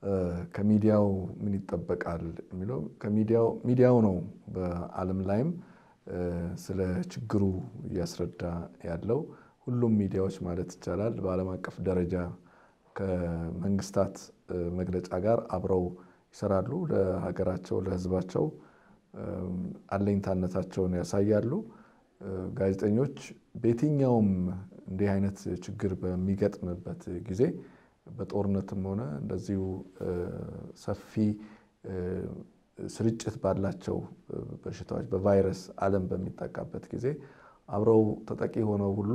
ከሚዲያው ምን ይጠበቃል የሚለው ከሚዲያው ሚዲያው ነው በዓለም ላይም ስለ ችግሩ እያስረዳ ያለው ሁሉም ሚዲያዎች ማለት ይቻላል በዓለም አቀፍ ደረጃ ከመንግስታት መግለጫ ጋር አብረው ይሰራሉ። ለሀገራቸው፣ ለሕዝባቸው አለኝታነታቸውን ያሳያሉ። ጋዜጠኞች በየትኛውም እንዲህ አይነት ችግር በሚገጥምበት ጊዜ በጦርነትም ሆነ እንደዚሁ ሰፊ ስርጭት ባላቸው በሽታዎች በቫይረስ ዓለም በሚጠቃበት ጊዜ አብረው ተጠቂ ሆነው ሁሉ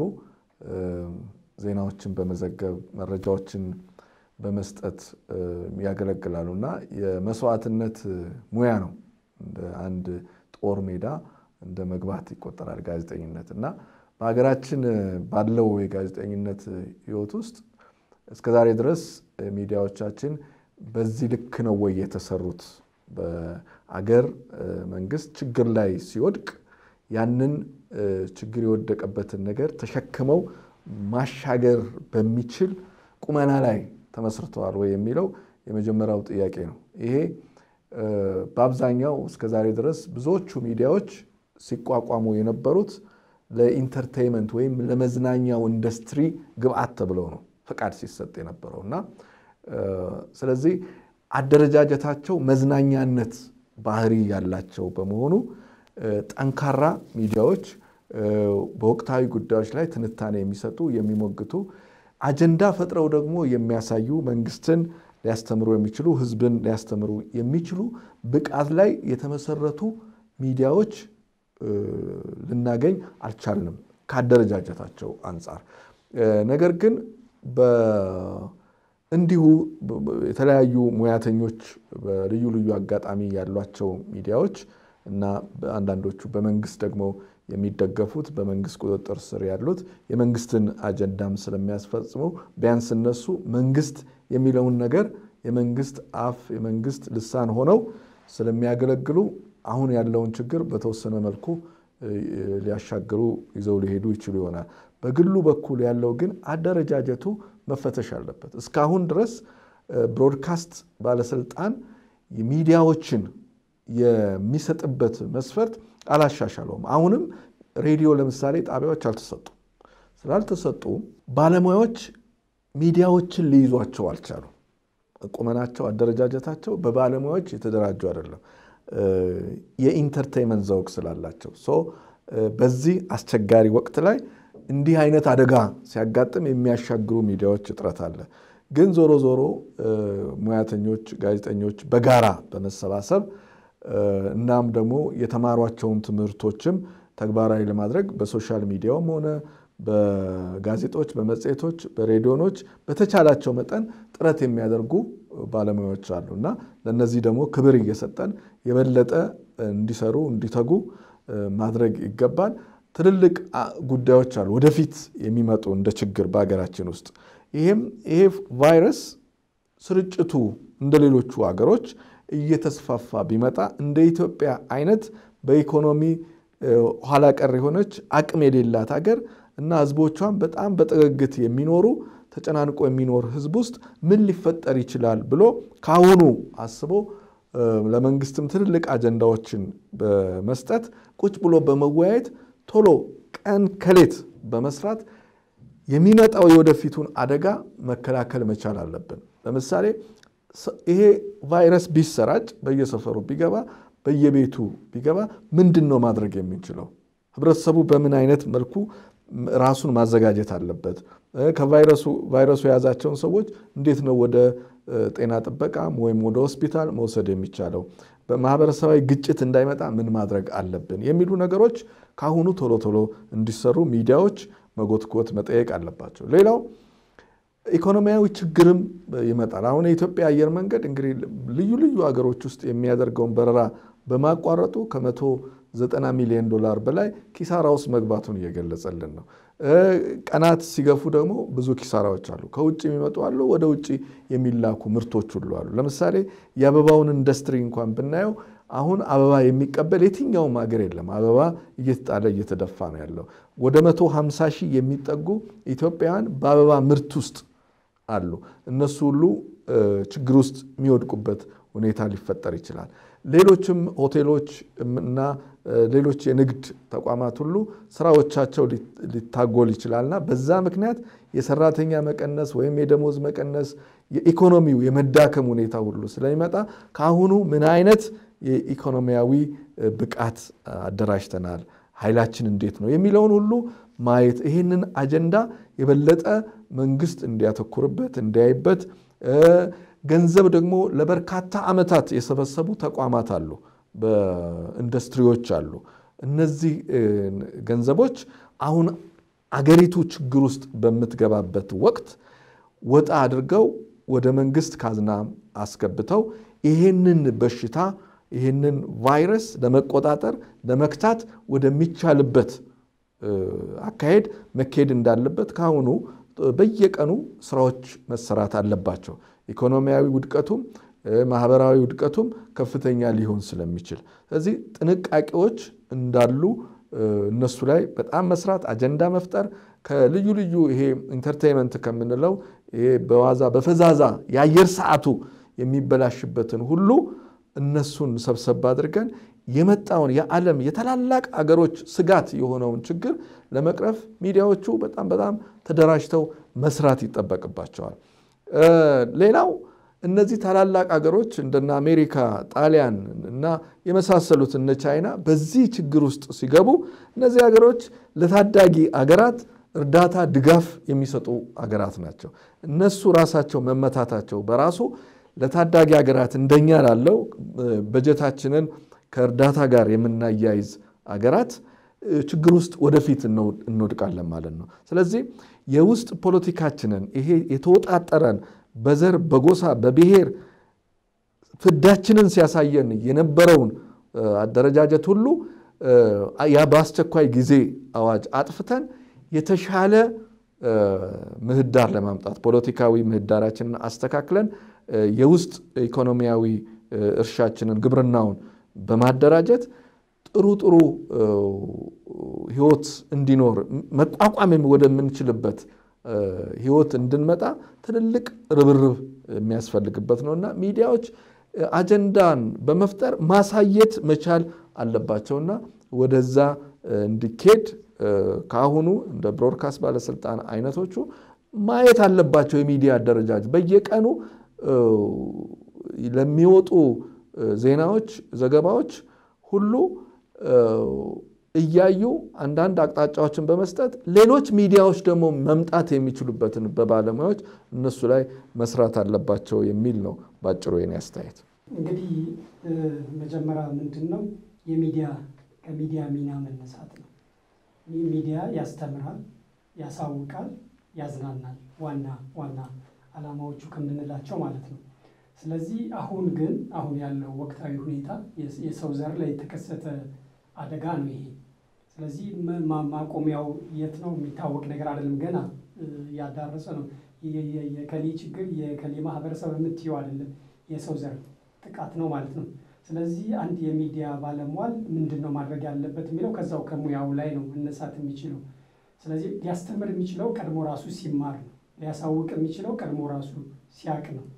ዜናዎችን በመዘገብ መረጃዎችን በመስጠት ያገለግላሉ እና የመስዋዕትነት ሙያ ነው። እንደ አንድ ጦር ሜዳ እንደ መግባት ይቆጠራል ጋዜጠኝነት እና በሀገራችን ባለው የጋዜጠኝነት ሕይወት ውስጥ እስከ ዛሬ ድረስ ሚዲያዎቻችን በዚህ ልክ ነው ወይ የተሰሩት? በአገር መንግስት ችግር ላይ ሲወድቅ ያንን ችግር የወደቀበትን ነገር ተሸክመው ማሻገር በሚችል ቁመና ላይ ተመስርተዋል ወይ የሚለው የመጀመሪያው ጥያቄ ነው። ይሄ በአብዛኛው እስከ ዛሬ ድረስ ብዙዎቹ ሚዲያዎች ሲቋቋሙ የነበሩት ለኢንተርቴይንመንት ወይም ለመዝናኛው ኢንዱስትሪ ግብአት ተብለው ነው ፈቃድ ሲሰጥ የነበረው እና ስለዚህ አደረጃጀታቸው መዝናኛነት ባህሪ ያላቸው በመሆኑ ጠንካራ ሚዲያዎች በወቅታዊ ጉዳዮች ላይ ትንታኔ የሚሰጡ የሚሞግቱ፣ አጀንዳ ፈጥረው ደግሞ የሚያሳዩ መንግስትን ሊያስተምሩ የሚችሉ ህዝብን ሊያስተምሩ የሚችሉ ብቃት ላይ የተመሰረቱ ሚዲያዎች ልናገኝ አልቻልንም ከአደረጃጀታቸው አንጻር። ነገር ግን እንዲሁ የተለያዩ ሙያተኞች በልዩ ልዩ አጋጣሚ ያሏቸው ሚዲያዎች እና አንዳንዶቹ በመንግስት ደግሞ የሚደገፉት በመንግስት ቁጥጥር ስር ያሉት የመንግስትን አጀንዳም ስለሚያስፈጽሙ ቢያንስ እነሱ መንግስት የሚለውን ነገር የመንግስት አፍ የመንግስት ልሳን ሆነው ስለሚያገለግሉ አሁን ያለውን ችግር በተወሰነ መልኩ ሊያሻግሩ ይዘው ሊሄዱ ይችሉ ይሆናል። በግሉ በኩል ያለው ግን አደረጃጀቱ መፈተሽ አለበት። እስካሁን ድረስ ብሮድካስት ባለስልጣን ሚዲያዎችን የሚሰጥበት መስፈርት አላሻሻለውም። አሁንም ሬዲዮ ለምሳሌ ጣቢያዎች አልተሰጡ ስላልተሰጡ ባለሙያዎች ሚዲያዎችን ሊይዟቸው አልቻሉ። ቁመናቸው፣ አደረጃጀታቸው በባለሙያዎች የተደራጁ አይደለም። የኢንተርቴይንመንት ዘውግ ስላላቸው በዚህ አስቸጋሪ ወቅት ላይ እንዲህ አይነት አደጋ ሲያጋጥም የሚያሻግሩ ሚዲያዎች እጥረት አለ። ግን ዞሮ ዞሮ ሙያተኞች፣ ጋዜጠኞች በጋራ በመሰባሰብ እናም ደግሞ የተማሯቸውን ትምህርቶችም ተግባራዊ ለማድረግ በሶሻል ሚዲያውም ሆነ በጋዜጦች፣ በመጽሔቶች፣ በሬዲዮኖች በተቻላቸው መጠን ጥረት የሚያደርጉ ባለሙያዎች አሉ እና ለእነዚህ ደግሞ ክብር እየሰጠን የበለጠ እንዲሰሩ እንዲተጉ ማድረግ ይገባል። ትልልቅ ጉዳዮች አሉ ወደፊት የሚመጡ እንደ ችግር በሀገራችን ውስጥ ይሄም ይሄ ቫይረስ ስርጭቱ እንደ ሌሎቹ ሀገሮች እየተስፋፋ ቢመጣ እንደ ኢትዮጵያ አይነት በኢኮኖሚ ኋላ ቀር የሆነች አቅም የሌላት ሀገር እና ሕዝቦቿን በጣም በጥግግት የሚኖሩ ተጨናንቆ የሚኖር ሕዝብ ውስጥ ምን ሊፈጠር ይችላል ብሎ ከአሁኑ አስቦ ለመንግስትም ትልልቅ አጀንዳዎችን በመስጠት ቁጭ ብሎ በመወያየት ቶሎ ቀን ከሌት በመስራት የሚመጣው የወደፊቱን አደጋ መከላከል መቻል አለብን። ለምሳሌ ይሄ ቫይረስ ቢሰራጭ በየሰፈሩ ቢገባ በየቤቱ ቢገባ ምንድን ነው ማድረግ የምንችለው? ህብረተሰቡ በምን አይነት መልኩ ራሱን ማዘጋጀት አለበት? ከቫይረሱ ቫይረሱ የያዛቸውን ሰዎች እንዴት ነው ወደ ጤና ጥበቃም ወይም ወደ ሆስፒታል መውሰድ የሚቻለው? በማህበረሰባዊ ግጭት እንዳይመጣ ምን ማድረግ አለብን? የሚሉ ነገሮች ከአሁኑ ቶሎ ቶሎ እንዲሰሩ ሚዲያዎች መጎትጎት መጠየቅ አለባቸው። ሌላው ኢኮኖሚያዊ ችግርም ይመጣል። አሁን የኢትዮጵያ አየር መንገድ እንግዲህ ልዩ ልዩ ሀገሮች ውስጥ የሚያደርገውን በረራ በማቋረጡ ከመቶ ዘጠና ሚሊዮን ዶላር በላይ ኪሳራ ውስጥ መግባቱን እየገለጸልን ነው። ቀናት ሲገፉ ደግሞ ብዙ ኪሳራዎች አሉ። ከውጭ የሚመጡ አሉ፣ ወደ ውጭ የሚላኩ ምርቶች ሁሉ አሉ። ለምሳሌ የአበባውን ኢንዱስትሪ እንኳን ብናየው አሁን አበባ የሚቀበል የትኛውም ሀገር የለም። አበባ እየተጣለ እየተደፋ ነው ያለው። ወደ መቶ ሃምሳ ሺህ የሚጠጉ ኢትዮጵያውያን በአበባ ምርት ውስጥ አሉ። እነሱ ሁሉ ችግር ውስጥ የሚወድቁበት ሁኔታ ሊፈጠር ይችላል። ሌሎችም ሆቴሎች እና ሌሎች የንግድ ተቋማት ሁሉ ስራዎቻቸው ሊታጎል ይችላልና በዛ ምክንያት የሰራተኛ መቀነስ ወይም የደሞዝ መቀነስ የኢኮኖሚው የመዳከም ሁኔታ ሁሉ ስለሚመጣ ከአሁኑ ምን አይነት የኢኮኖሚያዊ ብቃት አደራጅተናል፣ ኃይላችን እንዴት ነው የሚለውን ሁሉ ማየት ይህንን አጀንዳ የበለጠ መንግስት እንዲያተኩርበት እንዲያይበት ገንዘብ ደግሞ ለበርካታ ዓመታት የሰበሰቡ ተቋማት አሉ፣ በኢንዱስትሪዎች አሉ። እነዚህ ገንዘቦች አሁን አገሪቱ ችግር ውስጥ በምትገባበት ወቅት ወጣ አድርገው ወደ መንግስት ካዝና አስገብተው ይህንን በሽታ ይህንን ቫይረስ ለመቆጣጠር ለመክታት ወደሚቻልበት አካሄድ መካሄድ እንዳለበት ከአሁኑ በየቀኑ ስራዎች መሰራት አለባቸው። ኢኮኖሚያዊ ውድቀቱም ማህበራዊ ውድቀቱም ከፍተኛ ሊሆን ስለሚችል ስለዚህ ጥንቃቄዎች እንዳሉ እነሱ ላይ በጣም መስራት፣ አጀንዳ መፍጠር ከልዩ ልዩ ይሄ ኢንተርቴንመንት ከምንለው ይሄ በዋዛ በፈዛዛ የአየር ሰዓቱ የሚበላሽበትን ሁሉ እነሱን ሰብሰብ አድርገን የመጣውን የዓለም የታላላቅ አገሮች ስጋት የሆነውን ችግር ለመቅረፍ ሚዲያዎቹ በጣም በጣም ተደራጅተው መስራት ይጠበቅባቸዋል። ሌላው እነዚህ ታላላቅ አገሮች እንደነ አሜሪካ፣ ጣሊያን እና የመሳሰሉት እነ ቻይና በዚህ ችግር ውስጥ ሲገቡ እነዚህ አገሮች ለታዳጊ አገራት እርዳታ ድጋፍ የሚሰጡ አገራት ናቸው። እነሱ ራሳቸው መመታታቸው በራሱ ለታዳጊ ሀገራት እንደኛ ላለው በጀታችንን ከእርዳታ ጋር የምናያይዝ አገራት ችግር ውስጥ ወደፊት እንወድቃለን ማለት ነው። ስለዚህ የውስጥ ፖለቲካችንን ይሄ የተወጣጠረን በዘር በጎሳ በብሔር ፍዳችንን ሲያሳየን የነበረውን አደረጃጀት ሁሉ ያ በአስቸኳይ ጊዜ አዋጅ አጥፍተን የተሻለ ምህዳር ለማምጣት ፖለቲካዊ ምህዳራችንን አስተካክለን የውስጥ ኢኮኖሚያዊ እርሻችንን ግብርናውን በማደራጀት ጥሩ ጥሩ ህይወት እንዲኖር መቋቋም ወደምንችልበት ህይወት እንድንመጣ ትልልቅ ርብርብ የሚያስፈልግበት ነው እና ሚዲያዎች አጀንዳን በመፍጠር ማሳየት መቻል አለባቸውና ወደዛ እንዲኬድ ከአሁኑ እንደ ብሮድካስት ባለስልጣን አይነቶቹ ማየት አለባቸው። የሚዲያ አደረጃጀት በየቀኑ ለሚወጡ ዜናዎች፣ ዘገባዎች ሁሉ እያዩ አንዳንድ አቅጣጫዎችን በመስጠት ሌሎች ሚዲያዎች ደግሞ መምጣት የሚችሉበትን በባለሙያዎች እነሱ ላይ መስራት አለባቸው የሚል ነው ባጭሩ የኔ አስተያየት። እንግዲህ መጀመሪያ ምንድን ነው የሚዲያ ከሚዲያ ሚና መነሳት ነው። ሚዲያ ያስተምራል፣ ያሳውቃል፣ ያዝናናል። ዋና ዋና ዓላማዎቹ ከምንላቸው ማለት ነው። ስለዚህ አሁን ግን አሁን ያለው ወቅታዊ ሁኔታ የሰው ዘር ላይ የተከሰተ አደጋ ነው ይሄ። ስለዚህ ማቆሚያው የት ነው የሚታወቅ ነገር አይደለም። ገና ያዳረሰ ነው። የከሌ ችግር የከሌ ማህበረሰብ የምትየው አይደለም፣ የሰው ዘር ጥቃት ነው ማለት ነው። ስለዚህ አንድ የሚዲያ ባለሟል ምንድን ነው ማድረግ ያለበት የሚለው ከዛው ከሙያው ላይ ነው መነሳት የሚችለው። ስለዚህ ሊያስተምር የሚችለው ቀድሞ ራሱ ሲማር ነው። ሊያሳውቅ የሚችለው ቀድሞ ራሱ ሲያቅ ነው።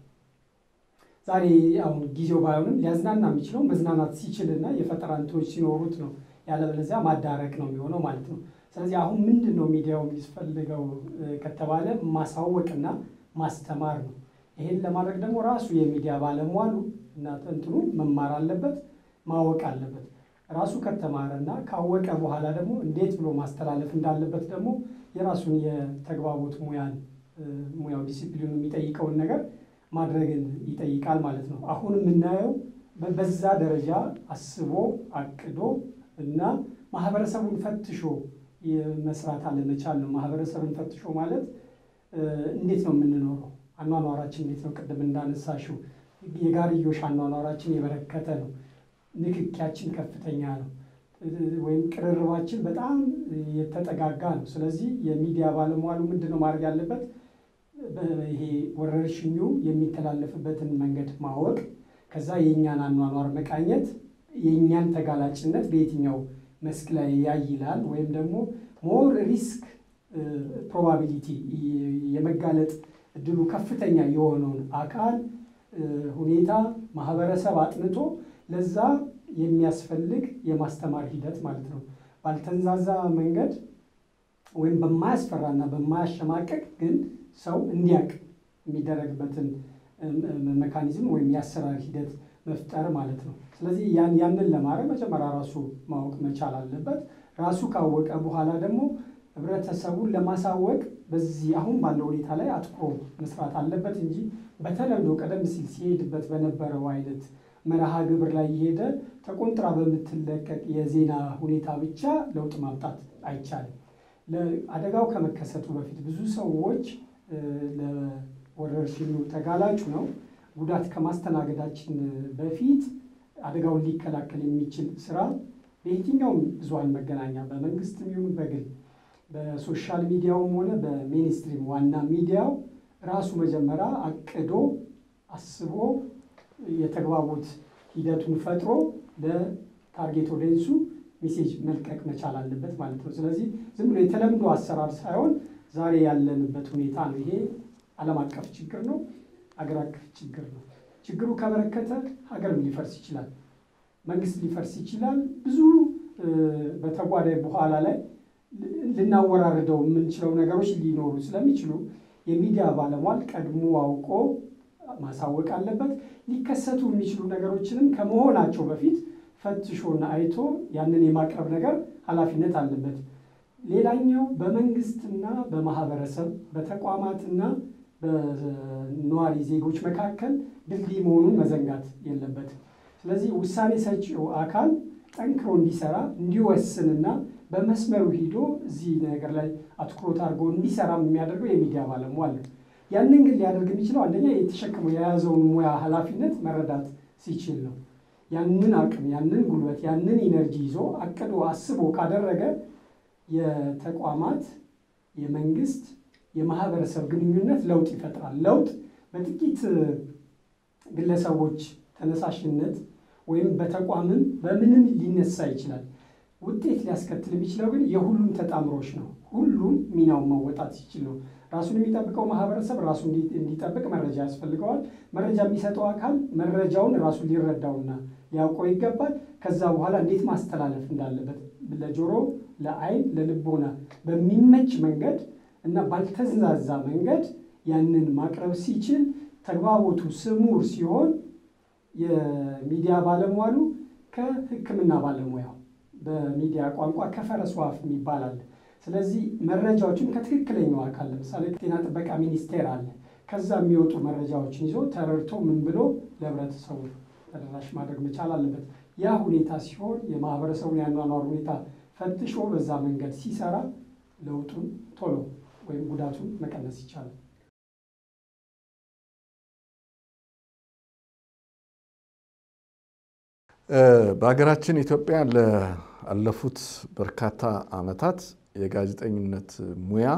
ዛሬ አሁን ጊዜው ባይሆንም ሊያዝናና የሚችለው መዝናናት ሲችልና የፈጠራ እንትኖች ሲኖሩት ነው። ያለበለዚያ ማዳረቅ ነው የሚሆነው ማለት ነው። ስለዚህ አሁን ምንድን ነው ሚዲያው የሚፈልገው ከተባለ ማሳወቅና ማስተማር ነው። ይሄን ለማድረግ ደግሞ ራሱ የሚዲያ ባለሟሉ እና እንትኑ መማር አለበት፣ ማወቅ አለበት። ራሱ ከተማረና ካወቀ በኋላ ደግሞ እንዴት ብሎ ማስተላለፍ እንዳለበት ደግሞ የራሱን የተግባቦት ሙያን ሙያው ዲሲፕሊኑ የሚጠይቀውን ነገር ማድረግን ይጠይቃል ማለት ነው። አሁን የምናየው በዛ ደረጃ አስቦ አቅዶ እና ማህበረሰቡን ፈትሾ መስራት አለመቻል ነው። ማህበረሰብን ፈትሾ ማለት እንዴት ነው የምንኖረው? አኗኗራችን እንዴት ነው? ቅድም እንዳነሳሽው የጋርዮሽ አኗኗራችን የበረከተ ነው። ንክኪያችን ከፍተኛ ነው። ወይም ቅርርባችን በጣም የተጠጋጋ ነው። ስለዚህ የሚዲያ ባለሟሉ ምንድን ነው ማድረግ ያለበት? ይሄ ወረርሽኙ የሚተላለፍበትን መንገድ ማወቅ፣ ከዛ የእኛን አኗኗር መቃኘት፣ የእኛን ተጋላጭነት በየትኛው መስክ ላይ ያይላል ወይም ደግሞ ሞር ሪስክ ፕሮባቢሊቲ የመጋለጥ እድሉ ከፍተኛ የሆነውን አካል ሁኔታ ማህበረሰብ አጥንቶ ለዛ የሚያስፈልግ የማስተማር ሂደት ማለት ነው። ባልተንዛዛ መንገድ ወይም በማያስፈራና በማያሸማቀቅ ግን ሰው እንዲያውቅ የሚደረግበትን መካኒዝም ወይም የአሰራር ሂደት መፍጠር ማለት ነው። ስለዚህ ያንን ለማድረግ መጀመሪያ ራሱ ማወቅ መቻል አለበት። ራሱ ካወቀ በኋላ ደግሞ ህብረተሰቡን ለማሳወቅ በዚህ አሁን ባለው ሁኔታ ላይ አትኩሮ መስራት አለበት እንጂ በተለምዶ ቀደም ሲል ሲሄድበት በነበረው አይነት መርሃ ግብር ላይ የሄደ ተቆንጥራ በምትለቀቅ የዜና ሁኔታ ብቻ ለውጥ ማምጣት አይቻልም። አደጋው ከመከሰቱ በፊት ብዙ ሰዎች ለወረርሽኙ ተጋላጩ ነው። ጉዳት ከማስተናገዳችን በፊት አደጋውን ሊከላከል የሚችል ስራ በየትኛውም ብዙሃን መገናኛ በመንግስትም ይሁን በግል በሶሻል ሚዲያውም ሆነ በሜንስትሪም ዋና ሚዲያው ራሱ መጀመሪያ አቅዶ አስቦ የተግባቦት ሂደቱን ፈጥሮ ለታርጌት ኦዲየንሱ ሜሴጅ መልቀቅ መቻል አለበት ማለት ነው። ስለዚህ ዝም ብሎ የተለምዶ አሰራር ሳይሆን ዛሬ ያለንበት ሁኔታ ነው። ይሄ ዓለም አቀፍ ችግር ነው፣ አገር አቀፍ ችግር ነው። ችግሩ ከበረከተ ሀገርም ሊፈርስ ይችላል፣ መንግስት ሊፈርስ ይችላል። ብዙ በተጓዳኝ በኋላ ላይ ልናወራርደው የምንችለው ነገሮች ሊኖሩ ስለሚችሉ የሚዲያ ባለሟል ቀድሞ አውቆ ማሳወቅ አለበት። ሊከሰቱ የሚችሉ ነገሮችንም ከመሆናቸው በፊት ፈትሾና አይቶ ያንን የማቅረብ ነገር ኃላፊነት አለበት። ሌላኛው በመንግስትና በማህበረሰብ በተቋማትና በነዋሪ ዜጎች መካከል ድልድይ መሆኑን መዘንጋት የለበትም። ስለዚህ ውሳኔ ሰጪው አካል ጠንክሮ እንዲሰራ እንዲወስንና በመስመሩ ሂዶ እዚህ ነገር ላይ አትኩሮት አድርጎ እንዲሰራ የሚያደርገው የሚዲያ ባለሟል ነው። ያንን ግን ሊያደርግ የሚችለው አንደኛ የተሸከመው የያዘውን ሙያ ኃላፊነት መረዳት ሲችል ነው። ያንን አቅም፣ ያንን ጉልበት፣ ያንን ኢነርጂ ይዞ አቅዶ አስቦ ካደረገ የተቋማት የመንግስት የማህበረሰብ ግንኙነት ለውጥ ይፈጥራል። ለውጥ በጥቂት ግለሰቦች ተነሳሽነት ወይም በተቋምም በምንም ሊነሳ ይችላል። ውጤት ሊያስከትል የሚችለው ግን የሁሉም ተጣምሮች ነው። ሁሉም ሚናውን መወጣት ሲችል ነው። ራሱን የሚጠብቀው ማህበረሰብ ራሱ እንዲጠብቅ መረጃ ያስፈልገዋል። መረጃ የሚሰጠው አካል መረጃውን ራሱ ሊረዳውና ሊያውቀው ይገባል። ከዛ በኋላ እንዴት ማስተላለፍ እንዳለበት ለጆሮ፣ ለአይን፣ ለልቦና በሚመች መንገድ እና ባልተዛዛ መንገድ ያንን ማቅረብ ሲችል ተግባቦቱ ስሙር ሲሆን የሚዲያ ባለሟሉ ከሕክምና ባለሙያው በሚዲያ ቋንቋ ከፈረስ ዋፍ የሚባል አለ። ስለዚህ መረጃዎችን ከትክክለኛው አካል ለምሳሌ ጤና ጥበቃ ሚኒስቴር አለ። ከዛ የሚወጡ መረጃዎችን ይዞ ተረድቶ ምን ብሎ ለህብረተሰቡ ተደራሽ ማድረግ መቻል አለበት። ያ ሁኔታ ሲሆን የማህበረሰቡን ያኗኗር ሁኔታ ፈትሾ በዛ መንገድ ሲሰራ ለውጡን ቶሎ ወይም ጉዳቱን መቀነስ ይቻላል። በሀገራችን ኢትዮጵያ ላለፉት በርካታ ዓመታት የጋዜጠኝነት ሙያ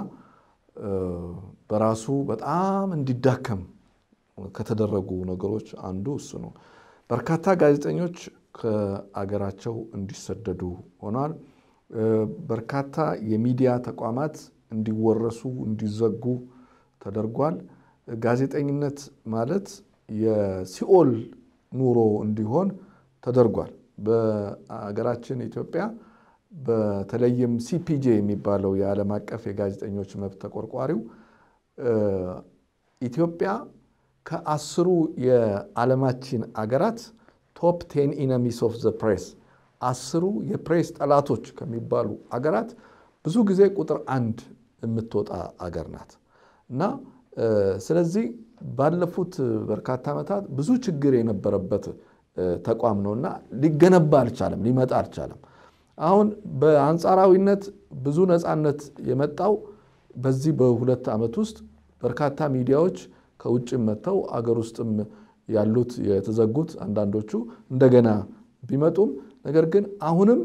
በራሱ በጣም እንዲዳከም ከተደረጉ ነገሮች አንዱ እሱ ነው። በርካታ ጋዜጠኞች ከአገራቸው እንዲሰደዱ ሆኗል። በርካታ የሚዲያ ተቋማት እንዲወረሱ፣ እንዲዘጉ ተደርጓል። ጋዜጠኝነት ማለት የሲኦል ኑሮ እንዲሆን ተደርጓል። በሀገራችን ኢትዮጵያ በተለይም ሲፒጄ የሚባለው የዓለም አቀፍ የጋዜጠኞች መብት ተቆርቋሪው ኢትዮጵያ ከአስሩ የዓለማችን አገራት ቶፕ ቴን ኢነሚስ ኦፍ ዘ ፕሬስ አስሩ የፕሬስ ጠላቶች ከሚባሉ አገራት ብዙ ጊዜ ቁጥር አንድ የምትወጣ አገር ናት እና ስለዚህ ባለፉት በርካታ ዓመታት ብዙ ችግር የነበረበት ተቋም ነው እና ሊገነባ አልቻለም፣ ሊመጣ አልቻለም። አሁን በአንጻራዊነት ብዙ ነፃነት የመጣው በዚህ በሁለት ዓመት ውስጥ በርካታ ሚዲያዎች ከውጭም መጥተው አገር ውስጥም ያሉት የተዘጉት አንዳንዶቹ እንደገና ቢመጡም ነገር ግን አሁንም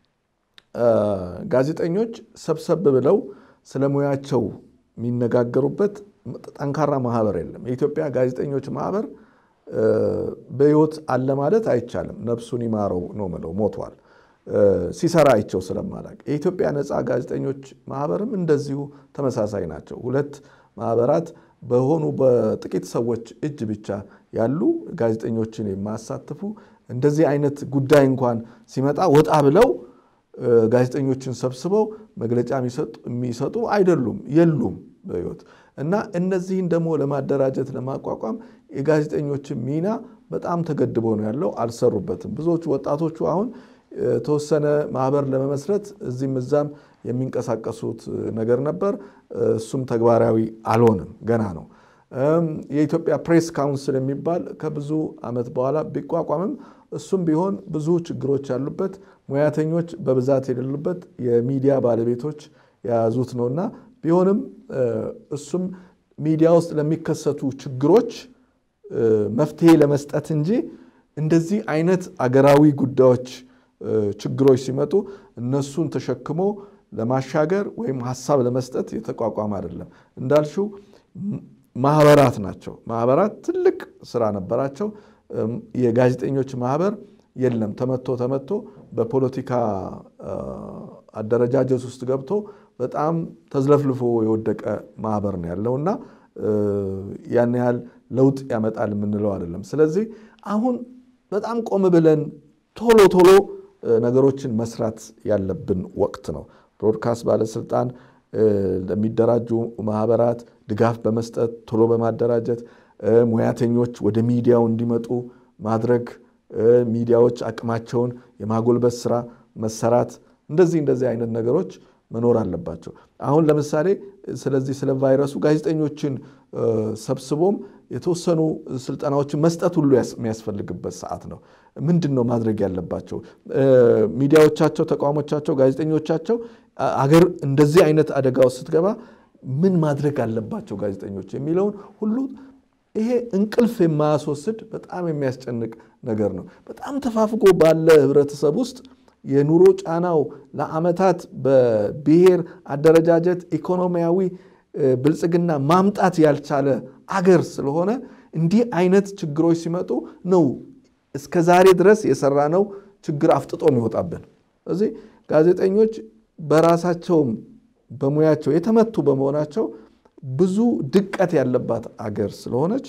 ጋዜጠኞች ሰብሰብ ብለው ስለ ሙያቸው የሚነጋገሩበት ጠንካራ ማህበር የለም። የኢትዮጵያ ጋዜጠኞች ማህበር በሕይወት አለ ማለት አይቻልም። ነፍሱን ይማረው ነው ምለው፣ ሞቷል። ሲሰራ አይቸው ስለማላቅ የኢትዮጵያ ነፃ ጋዜጠኞች ማህበርም እንደዚሁ ተመሳሳይ ናቸው። ሁለት ማህበራት በሆኑ በጥቂት ሰዎች እጅ ብቻ ያሉ ጋዜጠኞችን የማያሳትፉ እንደዚህ አይነት ጉዳይ እንኳን ሲመጣ ወጣ ብለው ጋዜጠኞችን ሰብስበው መግለጫ የሚሰጡ አይደሉም፣ የሉም በሕይወት እና እነዚህን ደግሞ ለማደራጀት ለማቋቋም የጋዜጠኞችን ሚና በጣም ተገድቦ ነው ያለው። አልሰሩበትም። ብዙዎቹ ወጣቶቹ አሁን የተወሰነ ማህበር ለመመስረት እዚህም እዛም የሚንቀሳቀሱት ነገር ነበር። እሱም ተግባራዊ አልሆንም፣ ገና ነው። የኢትዮጵያ ፕሬስ ካውንስል የሚባል ከብዙ ዓመት በኋላ ቢቋቋምም እሱም ቢሆን ብዙ ችግሮች ያሉበት ሙያተኞች በብዛት የሌሉበት የሚዲያ ባለቤቶች የያዙት ነውና ቢሆንም እሱም ሚዲያ ውስጥ ለሚከሰቱ ችግሮች መፍትሄ ለመስጠት እንጂ እንደዚህ አይነት አገራዊ ጉዳዮች ችግሮች ሲመጡ እነሱን ተሸክሞ ለማሻገር ወይም ሀሳብ ለመስጠት የተቋቋመ አይደለም። እንዳልሽው ማህበራት ናቸው። ማህበራት ትልቅ ስራ ነበራቸው። የጋዜጠኞች ማህበር የለም። ተመቶ ተመቶ በፖለቲካ አደረጃጀት ውስጥ ገብቶ በጣም ተዝለፍልፎ የወደቀ ማህበር ነው ያለው እና ያን ያህል ለውጥ ያመጣል የምንለው አይደለም። ስለዚህ አሁን በጣም ቆም ብለን ቶሎ ቶሎ ነገሮችን መስራት ያለብን ወቅት ነው። ብሮድካስት ባለስልጣን ለሚደራጁ ማህበራት ድጋፍ በመስጠት ቶሎ በማደራጀት ሙያተኞች ወደ ሚዲያው እንዲመጡ ማድረግ፣ ሚዲያዎች አቅማቸውን የማጎልበት ስራ መሰራት፣ እንደዚህ እንደዚህ አይነት ነገሮች መኖር አለባቸው። አሁን ለምሳሌ ስለዚህ ስለ ቫይረሱ ጋዜጠኞችን ሰብስቦም የተወሰኑ ስልጠናዎችን መስጠት ሁሉ የሚያስፈልግበት ሰዓት ነው። ምንድን ነው ማድረግ ያለባቸው? ሚዲያዎቻቸው፣ ተቋሞቻቸው፣ ጋዜጠኞቻቸው አገር እንደዚህ አይነት አደጋ ውስጥ ስትገባ ምን ማድረግ አለባቸው ጋዜጠኞች የሚለውን ሁሉ ይሄ እንቅልፍ የማያስወስድ በጣም የሚያስጨንቅ ነገር ነው። በጣም ተፋፍጎ ባለ ህብረተሰብ ውስጥ የኑሮ ጫናው ለዓመታት በብሔር አደረጃጀት ኢኮኖሚያዊ ብልጽግና ማምጣት ያልቻለ አገር ስለሆነ እንዲህ አይነት ችግሮች ሲመጡ ነው እስከ ዛሬ ድረስ የሰራነው ችግር አፍጥጦ የሚወጣብን። ስለዚህ ጋዜጠኞች በራሳቸውም በሙያቸው የተመቱ በመሆናቸው ብዙ ድቀት ያለባት አገር ስለሆነች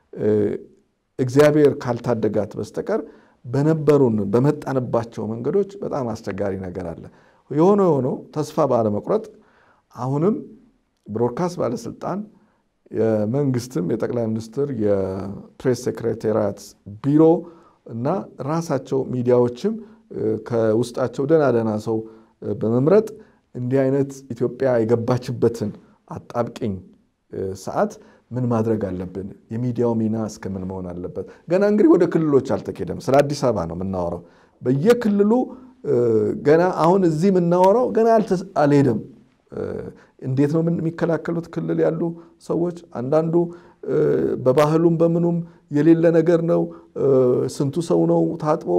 እግዚአብሔር ካልታደጋት በስተቀር በነበሩን በመጣንባቸው መንገዶች በጣም አስቸጋሪ ነገር አለ። የሆነ የሆነው ተስፋ ባለመቁረጥ አሁንም ብሮድካስት ባለስልጣን የመንግስትም የጠቅላይ ሚኒስትር የፕሬስ ሴክሬታሪያት ቢሮ እና ራሳቸው ሚዲያዎችም ከውስጣቸው ደህና ደህና ሰው በመምረጥ እንዲህ አይነት ኢትዮጵያ የገባችበትን አጣብቂኝ ሰዓት ምን ማድረግ አለብን? የሚዲያው ሚና እስከምን መሆን አለበት? ገና እንግዲህ ወደ ክልሎች አልተኬደም። ስለ አዲስ አበባ ነው የምናወራው። በየክልሉ ገና አሁን እዚህ የምናወራው ገና አልሄደም። እንዴት ነው የሚከላከሉት? ክልል ያሉ ሰዎች አንዳንዱ በባህሉም በምኑም የሌለ ነገር ነው። ስንቱ ሰው ነው ታጥቦ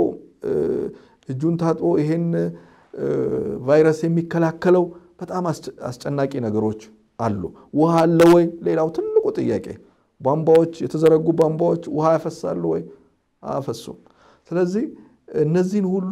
እጁን ታጥቦ ይሄን ቫይረስ የሚከላከለው? በጣም አስጨናቂ ነገሮች አሉ። ውሃ አለ ወይ? ሌላው ትልቁ ጥያቄ ቧንቧዎች፣ የተዘረጉ ቧንቧዎች ውሃ ያፈሳሉ ወይ? አያፈሱም። ስለዚህ እነዚህን ሁሉ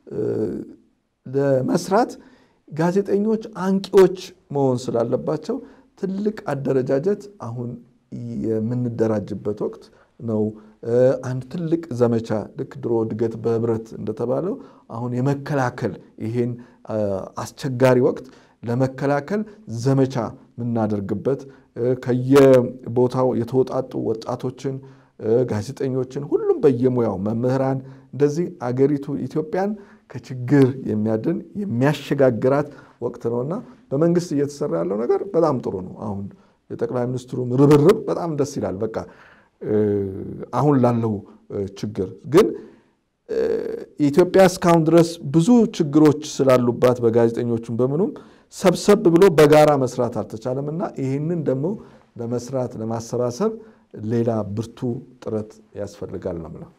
ለመስራት ጋዜጠኞች አንቂዎች መሆን ስላለባቸው ትልቅ አደረጃጀት አሁን የምንደራጅበት ወቅት ነው። አንድ ትልቅ ዘመቻ ልክ ድሮ እድገት በህብረት እንደተባለው አሁን የመከላከል ይሄን አስቸጋሪ ወቅት ለመከላከል ዘመቻ የምናደርግበት ከየቦታው የተወጣጡ ወጣቶችን፣ ጋዜጠኞችን፣ ሁሉም በየሙያው መምህራን፣ እንደዚህ አገሪቱ ኢትዮጵያን ከችግር የሚያድን የሚያሸጋግራት ወቅት ነውና በመንግስት እየተሰራ ያለው ነገር በጣም ጥሩ ነው። አሁን የጠቅላይ ሚኒስትሩም ርብርብ በጣም ደስ ይላል። በቃ አሁን ላለው ችግር ግን ኢትዮጵያ እስካሁን ድረስ ብዙ ችግሮች ስላሉባት በጋዜጠኞቹም በምኑም ሰብሰብ ብሎ በጋራ መስራት አልተቻለም እና ይህንን ደግሞ ለመስራት ለማሰባሰብ ሌላ ብርቱ ጥረት ያስፈልጋል ነው የምለው።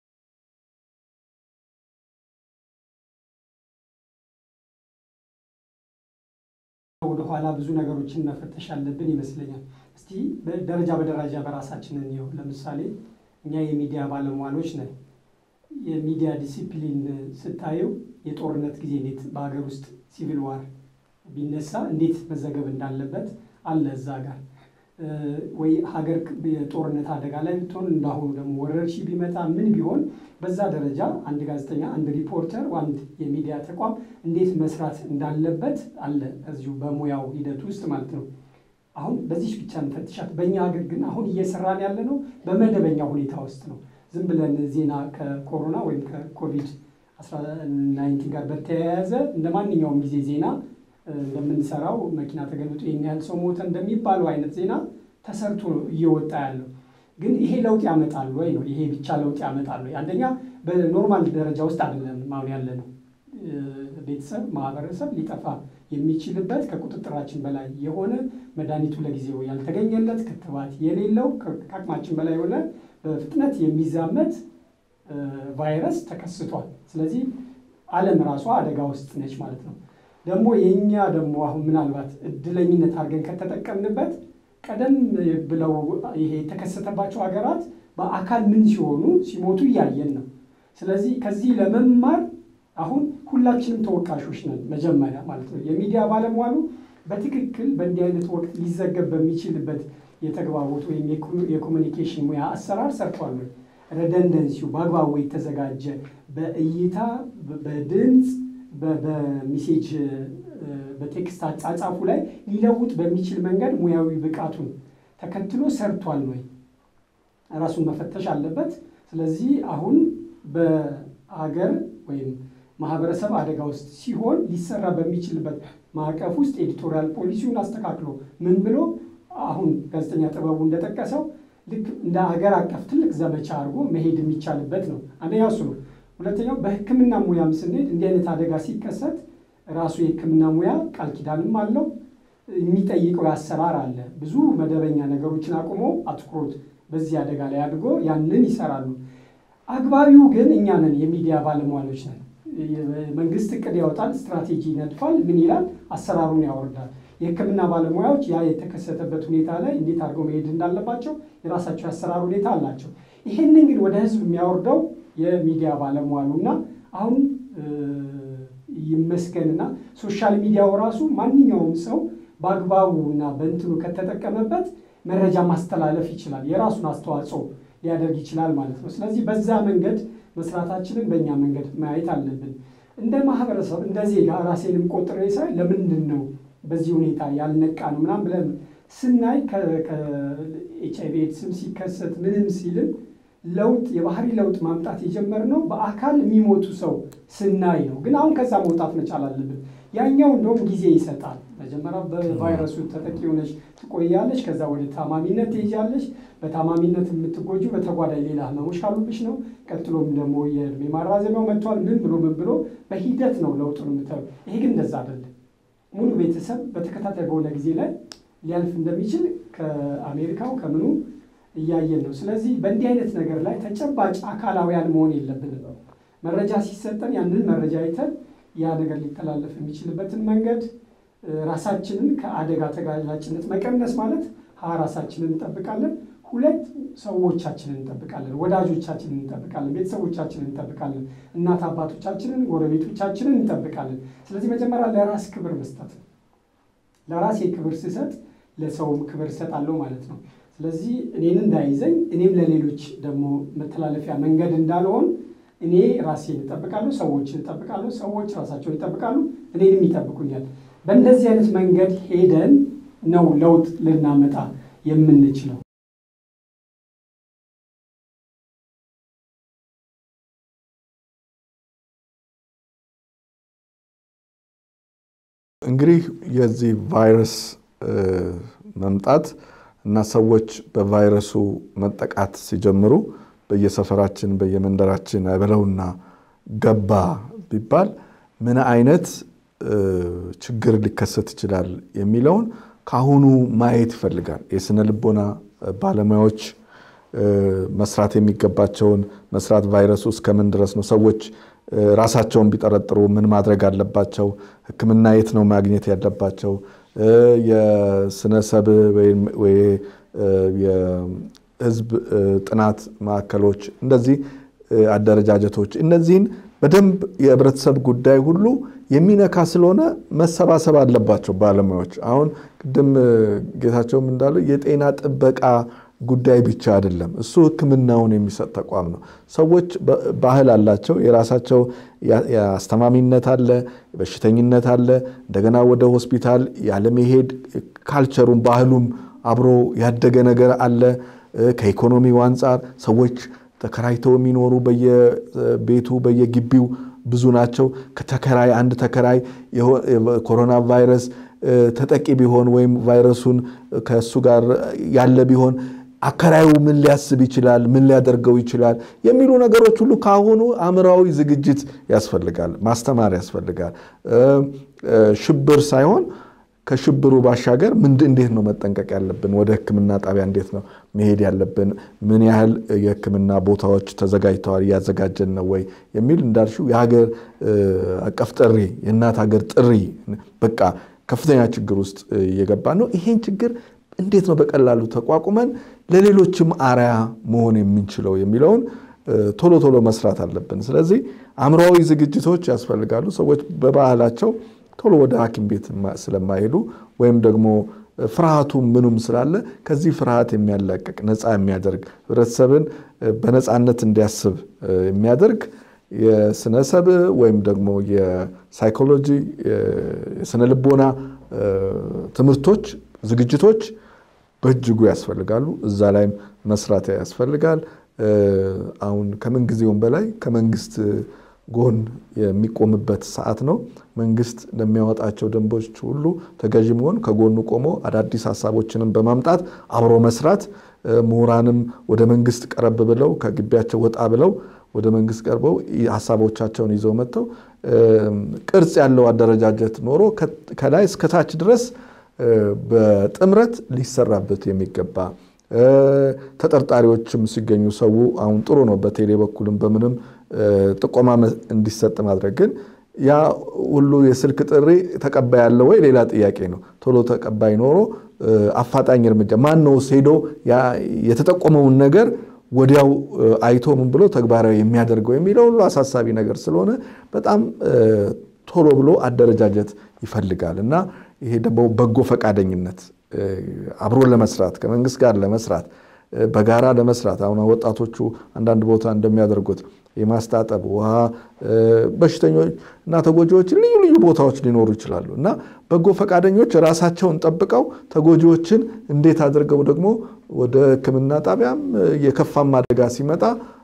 ወደኋላ ብዙ ነገሮችን መፈተሽ ያለብን ይመስለኛል። እስቲ ደረጃ በደረጃ በራሳችን እንየው። ለምሳሌ እኛ የሚዲያ ባለሟሎች ነን። የሚዲያ ዲሲፕሊን ስታየው የጦርነት ጊዜ እንዴት በሀገር ውስጥ ሲቪል ዋር ቢነሳ እንዴት መዘገብ እንዳለበት አለ እዛ ጋር ወይ ሀገር የጦርነት አደጋ ላይ ብትሆን እንዳሁኑ ደግሞ ወረርሽኝ ቢመጣ ምን ቢሆን በዛ ደረጃ አንድ ጋዜጠኛ፣ አንድ ሪፖርተር፣ አንድ የሚዲያ ተቋም እንዴት መስራት እንዳለበት አለ እዚሁ በሙያው ሂደት ውስጥ ማለት ነው። አሁን በዚህ ብቻ እንፈትሻት። በእኛ ሀገር ግን አሁን እየሰራን ያለ ነው በመደበኛ ሁኔታ ውስጥ ነው። ዝም ብለን ዜና ከኮሮና ወይም ከኮቪድ 19 ጋር በተያያዘ እንደ ማንኛውም ጊዜ ዜና እንደምንሰራው መኪና ተገልብጦ ይህን ያህል ሰው ሞተ እንደሚባለው አይነት ዜና ተሰርቶ እየወጣ ያለው ግን ይሄ ለውጥ ያመጣል ወይ ነው? ይሄ ብቻ ለውጥ ያመጣል ወይ? አንደኛ በኖርማል ደረጃ ውስጥ አይደለም አሁን ያለ ነው። ቤተሰብ፣ ማህበረሰብ ሊጠፋ የሚችልበት ከቁጥጥራችን በላይ የሆነ መድኃኒቱ ለጊዜው ያልተገኘለት ክትባት የሌለው ከአቅማችን በላይ የሆነ በፍጥነት የሚዛመት ቫይረስ ተከስቷል። ስለዚህ ዓለም ራሷ አደጋ ውስጥ ነች ማለት ነው። ደግሞ የእኛ ደግሞ አሁን ምናልባት እድለኝነት አድርገን ከተጠቀምንበት ቀደም ብለው ይሄ የተከሰተባቸው ሀገራት በአካል ምን ሲሆኑ ሲሞቱ እያየን ነው። ስለዚህ ከዚህ ለመማር አሁን ሁላችንም ተወቃሾች ነን። መጀመሪያ ማለት ነው የሚዲያ ባለሟሉ በትክክል በእንዲህ አይነት ወቅት ሊዘገብ በሚችልበት የተግባቦት ወይም የኮሚኒኬሽን ሙያ አሰራር ሰርቷል ወይ? ረደንደንሲው በአግባቡ የተዘጋጀ በእይታ በድምፅ በሚሴጅ በቴክስት አጻጻፉ ላይ ሊለውጥ በሚችል መንገድ ሙያዊ ብቃቱን ተከትሎ ሰርቷል ወይ? ራሱን መፈተሽ አለበት። ስለዚህ አሁን በአገር ወይም ማህበረሰብ አደጋ ውስጥ ሲሆን ሊሰራ በሚችልበት ማዕቀፍ ውስጥ ኤዲቶሪያል ፖሊሲውን አስተካክሎ ምን ብሎ አሁን ጋዜጠኛ ጥበቡ እንደጠቀሰው ልክ እንደ ሀገር አቀፍ ትልቅ ዘመቻ አድርጎ መሄድ የሚቻልበት ነው። አንደኛው እሱ ነው። ሁለተኛው በሕክምና ሙያም ስንሄድ እንዲህ አይነት አደጋ ሲከሰት ራሱ የሕክምና ሙያ ቃል ኪዳንም አለው የሚጠይቀው አሰራር አለ። ብዙ መደበኛ ነገሮችን አቁሞ አትኩሮት በዚህ አደጋ ላይ አድርጎ ያንን ይሰራሉ። አግባቢው ግን እኛ ነን፣ የሚዲያ ባለሙያዎች ነን። መንግስት እቅድ ያወጣል፣ ስትራቴጂ ይነድፋል፣ ምን ይላል፣ አሰራሩን ያወርዳል። የህክምና ባለሙያዎች ያ የተከሰተበት ሁኔታ ላይ እንዴት አድርገው መሄድ እንዳለባቸው የራሳቸው የአሰራር ሁኔታ አላቸው። ይህንን ግን ወደ ህዝብ የሚያወርደው የሚዲያ ባለሙያሉ እና አሁን ይመስገንና ሶሻል ሚዲያው ራሱ ማንኛውም ሰው በአግባቡ እና በእንትኑ ከተጠቀመበት መረጃ ማስተላለፍ ይችላል፣ የራሱን አስተዋጽኦ ሊያደርግ ይችላል ማለት ነው። ስለዚህ በዛ መንገድ መስራታችንን በእኛ መንገድ ማየት አለብን። እንደ ማህበረሰብ እንደ ዜጋ ራሴንም ቆጥሬ ሳይ ለምንድን ነው በዚህ ሁኔታ ያልነቃ ነው ምናምን ብለን ስናይ ከኤች አይቪ ኤድስም ሲከሰት ምንም ሲልም ለውጥ የባህሪ ለውጥ ማምጣት የጀመርነው በአካል የሚሞቱ ሰው ስናይ ነው። ግን አሁን ከዛ መውጣት መቻል አለብን። ያኛው እንደውም ጊዜ ይሰጣል። መጀመሪያ በቫይረሱ ተጠቂ ሆነች ትቆያለች። ከዛ ወደ ታማሚነት ትሄጃለሽ። በታማሚነት የምትጎጂው በተጓዳኝ ሌላ ህመሞች ካሉብሽ ነው። ቀጥሎም ደግሞ የእድሜ ማራዘሚያው መጥቷል። ምን ብሎ ምን ብሎ በሂደት ነው ለውጡን የምታዩ። ይሄ ግን እንደዛ አይደለም። ሙሉ ቤተሰብ በተከታታይ በሆነ ጊዜ ላይ ሊያልፍ እንደሚችል ከአሜሪካው ከምኑ እያየን ነው። ስለዚህ በእንዲህ አይነት ነገር ላይ ተጨባጭ አካላውያን መሆን የለብንም። መረጃ ሲሰጠን ያንን መረጃ አይተን ያ ነገር ሊተላለፍ የሚችልበትን መንገድ ራሳችንን ከአደጋ ተጋላጭነት መቀነስ ማለት ሀ ራሳችንን እንጠብቃለን፣ ሁለት ሰዎቻችንን እንጠብቃለን፣ ወዳጆቻችንን እንጠብቃለን፣ ቤተሰቦቻችንን እንጠብቃለን፣ እናት አባቶቻችንን፣ ጎረቤቶቻችንን እንጠብቃለን። ስለዚህ መጀመሪያ ለራስ ክብር መስጠት ነው። ለራሴ ክብር ስሰጥ ለሰውም ክብር እሰጣለሁ ማለት ነው። ስለዚህ እኔን እንዳይዘኝ እኔም ለሌሎች ደግሞ መተላለፊያ መንገድ እንዳልሆን እኔ ራሴን እጠብቃለሁ፣ ሰዎችን እጠብቃለሁ፣ ሰዎች ራሳቸውን ይጠብቃሉ፣ እኔንም ይጠብቁኛል። በእንደዚህ አይነት መንገድ ሄደን ነው ለውጥ ልናመጣ የምንችለው። እንግዲህ የዚህ ቫይረስ መምጣት እና ሰዎች በቫይረሱ መጠቃት ሲጀምሩ በየሰፈራችን በየመንደራችን አይበለውና ገባ ቢባል ምን አይነት ችግር ሊከሰት ይችላል የሚለውን ከአሁኑ ማየት ይፈልጋል። የስነ ልቦና ባለሙያዎች መስራት የሚገባቸውን መስራት ቫይረሱ እስከምን ድረስ ነው ሰዎች ራሳቸውን ቢጠረጥሩ ምን ማድረግ አለባቸው? ሕክምና የት ነው ማግኘት ያለባቸው? የስነሰብ የህዝብ ጥናት ማዕከሎች እንደዚህ አደረጃጀቶች እነዚህን በደንብ የህብረተሰብ ጉዳይ ሁሉ የሚነካ ስለሆነ መሰባሰብ አለባቸው ባለሙያዎች። አሁን ቅድም ጌታቸውም እንዳለው የጤና ጥበቃ ጉዳይ ብቻ አይደለም። እሱ ሕክምናውን የሚሰጥ ተቋም ነው። ሰዎች ባህል አላቸው። የራሳቸው የአስተማሚነት አለ፣ በሽተኝነት አለ። እንደገና ወደ ሆስፒታል ያለመሄድ ካልቸሩም ባህሉም አብሮ ያደገ ነገር አለ። ከኢኮኖሚው አንጻር ሰዎች ተከራይተው የሚኖሩ በየቤቱ በየግቢው ብዙ ናቸው። ከተከራይ አንድ ተከራይ ኮሮና ቫይረስ ተጠቂ ቢሆን ወይም ቫይረሱን ከእሱ ጋር ያለ ቢሆን አከራዩ ምን ሊያስብ ይችላል? ምን ሊያደርገው ይችላል? የሚሉ ነገሮች ሁሉ ከአሁኑ አእምራዊ ዝግጅት ያስፈልጋል፣ ማስተማር ያስፈልጋል። ሽብር ሳይሆን ከሽብሩ ባሻገር እንዴት ነው መጠንቀቅ ያለብን? ወደ ሕክምና ጣቢያ እንዴት ነው መሄድ ያለብን? ምን ያህል የሕክምና ቦታዎች ተዘጋጅተዋል? እያዘጋጀን ነው ወይ የሚል እንዳልሽው የሀገር አቀፍ ጥሪ፣ የእናት ሀገር ጥሪ በቃ ከፍተኛ ችግር ውስጥ እየገባ ነው። ይሄን ችግር እንዴት ነው በቀላሉ ተቋቁመን ለሌሎችም አርያ መሆን የምንችለው የሚለውን ቶሎ ቶሎ መስራት አለብን። ስለዚህ አእምሯዊ ዝግጅቶች ያስፈልጋሉ። ሰዎች በባህላቸው ቶሎ ወደ ሐኪም ቤት ስለማይሄዱ ወይም ደግሞ ፍርሃቱ ምኑም ስላለ ከዚህ ፍርሃት የሚያላቅቅ ነፃ የሚያደርግ ህብረተሰብን በነፃነት እንዲያስብ የሚያደርግ የስነሰብ ወይም ደግሞ የሳይኮሎጂ የስነ ልቦና ትምህርቶች፣ ዝግጅቶች በእጅጉ ያስፈልጋሉ። እዛ ላይም መስራት ያስፈልጋል። አሁን ከምን ጊዜውም በላይ ከመንግስት ጎን የሚቆምበት ሰዓት ነው። መንግስት ለሚያወጣቸው ደንቦች ሁሉ ተገዥ መሆን፣ ከጎኑ ቆሞ አዳዲስ ሀሳቦችንም በማምጣት አብሮ መስራት፣ ምሁራንም ወደ መንግስት ቀረብ ብለው ከግቢያቸው ወጣ ብለው ወደ መንግስት ቀርበው ሀሳቦቻቸውን ይዘው መጥተው ቅርጽ ያለው አደረጃጀት ኖሮ ከላይ እስከታች ድረስ በጥምረት ሊሰራበት የሚገባ ተጠርጣሪዎችም ሲገኙ ሰው አሁን ጥሩ ነው። በቴሌ በኩልም በምንም ጥቆማ እንዲሰጥ ማድረግ ግን ያ ሁሉ የስልክ ጥሪ ተቀባይ ያለው ወይ ሌላ ጥያቄ ነው። ቶሎ ተቀባይ ኖሮ አፋጣኝ እርምጃ ማን ነው ሄዶ የተጠቆመውን ነገር ወዲያው አይቶ ምን ብሎ ተግባራዊ የሚያደርገው የሚለው ሁሉ አሳሳቢ ነገር ስለሆነ በጣም ቶሎ ብሎ አደረጃጀት ይፈልጋል እና ይሄ ደግሞ በጎ ፈቃደኝነት አብሮ ለመስራት ከመንግስት ጋር ለመስራት በጋራ ለመስራት አሁን ወጣቶቹ አንዳንድ ቦታ እንደሚያደርጉት የማስታጠብ ውሃ በሽተኞች እና ተጎጂዎችን ልዩ ልዩ ቦታዎች ሊኖሩ ይችላሉ እና በጎ ፈቃደኞች ራሳቸውን ጠብቀው ተጎጂዎችን እንዴት አድርገው ደግሞ ወደ ሕክምና ጣቢያም የከፋም አደጋ ሲመጣ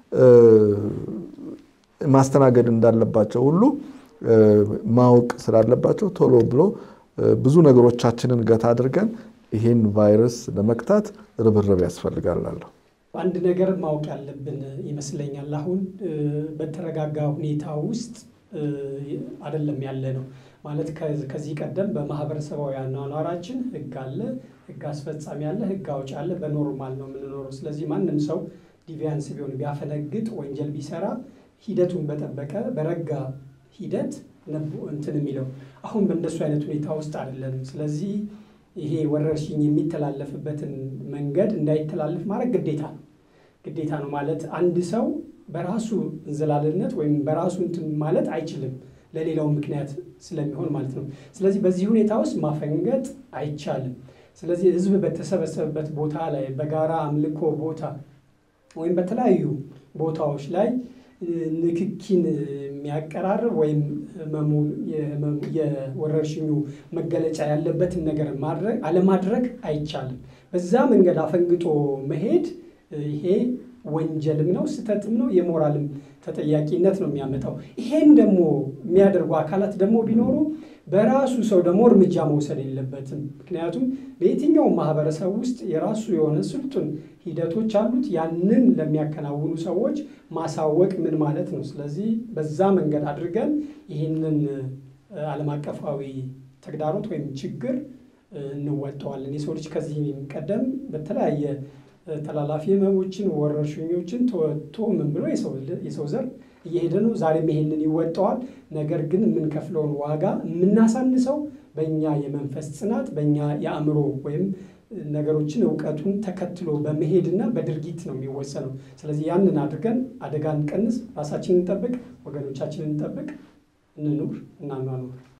ማስተናገድ እንዳለባቸው ሁሉ ማወቅ ስላለባቸው ቶሎ ብሎ ብዙ ነገሮቻችንን ገታ አድርገን ይህን ቫይረስ ለመክታት ርብርብ ያስፈልጋላለሁ። አንድ ነገር ማወቅ ያለብን ይመስለኛል። አሁን በተረጋጋ ሁኔታ ውስጥ አይደለም ያለ ነው ማለት ከዚህ ቀደም በማህበረሰባዊ አኗኗራችን ህግ አለ፣ ህግ አስፈጻሚ አለ፣ ህግ አውጭ አለ። በኖርማል ነው የምንኖረው። ስለዚህ ማንም ሰው ዲቪያንስ ቢሆን ቢያፈነግጥ፣ ወንጀል ቢሰራ ሂደቱን በጠበቀ በረጋ ሂደት እንትን የሚለው አሁን በእንደሱ አይነት ሁኔታ ውስጥ አይደለንም። ስለዚህ ይሄ ወረርሽኝ የሚተላለፍበትን መንገድ እንዳይተላለፍ ማድረግ ግዴታ ነው ግዴታ ነው ማለት አንድ ሰው በራሱ እንዝላልነት ወይም በራሱ እንትን ማለት አይችልም፣ ለሌላው ምክንያት ስለሚሆን ማለት ነው። ስለዚህ በዚህ ሁኔታ ውስጥ ማፈንገጥ አይቻልም። ስለዚህ ህዝብ በተሰበሰበበት ቦታ ላይ በጋራ አምልኮ ቦታ ወይም በተለያዩ ቦታዎች ላይ ንክኪን የሚያቀራርብ ወይም የወረርሽኙ መገለጫ ያለበትን ነገር ማድረግ አለማድረግ አይቻልም። በዛ መንገድ አፈንግጦ መሄድ ይሄ ወንጀልም ነው፣ ስህተትም ነው፣ የሞራልም ተጠያቂነት ነው የሚያመጣው። ይሄን ደግሞ የሚያደርጉ አካላት ደግሞ ቢኖሩ በራሱ ሰው ደግሞ እርምጃ መውሰድ የለበትም። ምክንያቱም በየትኛውም ማህበረሰብ ውስጥ የራሱ የሆነ ስልጡን ሂደቶች አሉት። ያንን ለሚያከናውኑ ሰዎች ማሳወቅ ምን ማለት ነው? ስለዚህ በዛ መንገድ አድርገን ይህንን ዓለም አቀፋዊ ተግዳሮት ወይም ችግር እንወጠዋለን። የሰው ልጅ ከዚህ ቀደም በተለያየ ተላላፊ ህመሞችን፣ ወረርሽኞችን ተወጥቶ ምን ብሎ የሰው ዘር እየሄደ ነው። ዛሬም ይሄንን ይወጣዋል። ነገር ግን የምንከፍለውን ዋጋ የምናሳንሰው በእኛ የመንፈስ ጽናት፣ በእኛ የአእምሮ ወይም ነገሮችን እውቀቱን ተከትሎ በመሄድና በድርጊት ነው የሚወሰነው። ስለዚህ ያንን አድርገን አደጋ እንቀንስ፣ ራሳችንን እንጠብቅ፣ ወገኖቻችንን እንጠብቅ፣ እንኑር፣ እናኗኑር።